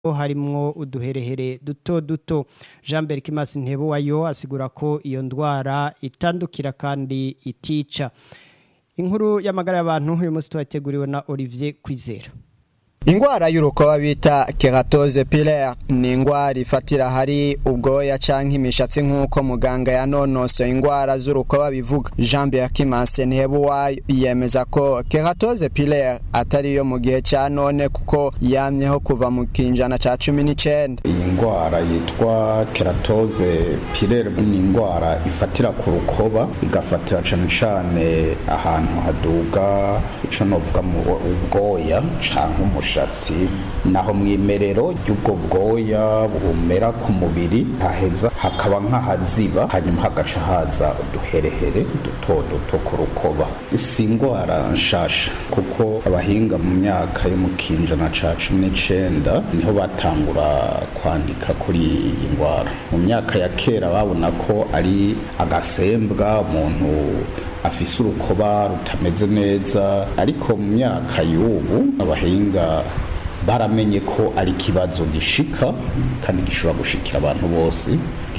harimwo uduherehere duto duto jean berikimasi ntebo wayo asigura ko iyo ndwara itandukira kandi itica inkuru y'amagara y'abantu uyu munsi twateguriwe na olivier kwizera ingwara y'urukoba bita keratose pilaire ni ingwara ifatira hari ubwoya canke imishatsi nk'uko muganga yanonosoye ingwara z'urukoba bivuga jean berkimanse ntebuwayo yemeza ko keratose pilaire atari yo mu gihe ca none kuko yamyeho kuva mu kinjana ca cumi n'icenda iyi ngwara yitwa keratose pilaire ni ingwara ifatira ku rukoba igafatira cane cane ahantu haduga ico novuga mu ubwoya canke umushatsi umushatsi naho mwimerero ry'ubwo bwoya bumera ku mubiri haheza hakaba nk'ahaziba hanyuma hagaca haza uduherehere duto duto ku rukoba si ingwara nshasha kuko abahinga mu myaka yo mu kinjana ca cumi n'icenda niho batangura kwandika kuri iyi ngwara mu myaka ya kera babona ko ari agasembwa umuntu afise urukoba rutameze neza ariko mu myaka y'ubu abahinga baramenye ko ari ikibazo gishika kandi gishobora gushikira abantu bose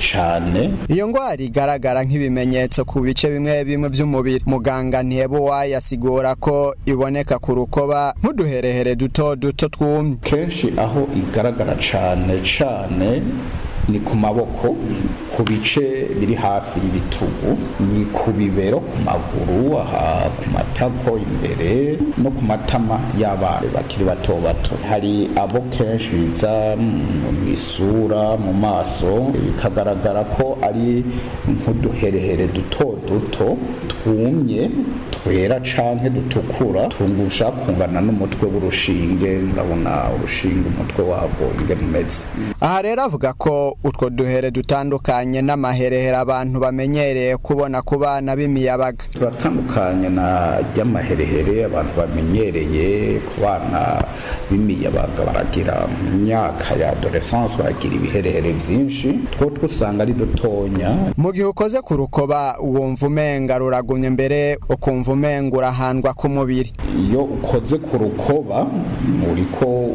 cane iyo ngwara igaragara nk'ibimenyetso ku bice bimwe bimwe vy'umubiri muganga ntiyebuwa yasigura ko iboneka ku rukoba nk'uduherehere duto duto twumye kenshi aho igaragara cane cane ni ku maboko ku bice biri hafi y'ibitugu ni ku bibero ku maguru aha ku matako imbere no ku matama y'abana bakiri bato bato hari abo kenshi biza mu isura mu maso bikagaragara ko ari nk'uduherehere duto duto twumye twera canke dutukura tungusha kungana n'umutwe w'urushinge murabona urushinge umutwe wabwo ingene umeze aha rero avuga ko utwo duhere dutandukanye n'amaherehere abantu bamenyereye kubona ku bana b'imiyabaga turatandukanye na ry'amaherehere abantu bamenyereye ku bana b'imiyabaga baragira mu myaka ya adolescence baragira ibiherehere vyinshi two twusanga ari dutonya mu gihe ukoze ku rukoba wumva umenga ruragumye mbere ukumva umenga urahandwa ku mubiri iyo ukoze ku rukoba uriko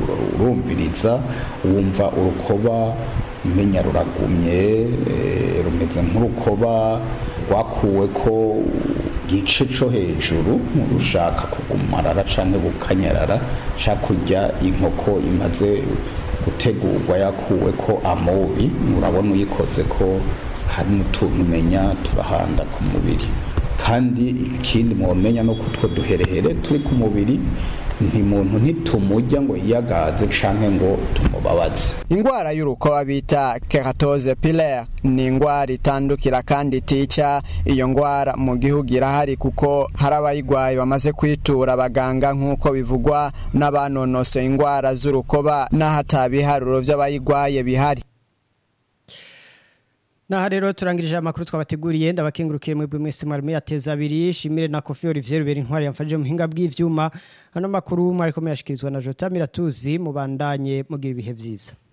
urumviriza wumva urukoba umenya ruragumye rumeze nk'urukoba rwakuwe ko igice cyo hejuru rushaka kugumarara cyangwa gukanyarara cyangwa kurya inkoko imaze gutegurwa yakuwe ko amobi urabona uyikoze ko hari n'utuntu umenya turahanda ku mubiri kandi ikindi mwomenya no kutwo duherehere turi ku mubiri ntimuntu ntitumujya ngo yiyagaze canke ngo tumubabaze ingwara y'urukoba bita keratose pilaire ni ingwara itandukira kandi itica iyo ngwara mu gihugu irahari kuko hari abayigwaye bamaze kwitura abaganga nk'uko bivugwa n'abanonosoye ingwara z'urukoba n'ahatabiharuro vy'abayigwaye bihari Naha rero turangirije amakuru twabateguriye ndabakengurukire mwebwe mwese mwari yateza abiri shimire na Kofi Olivier Ruberi intwari yamfashije mu hinga bw'ivyuma hano makuru mwari komeye ashikirizwa na Jota Miratuzi mubandanye mugira ibihe vyiza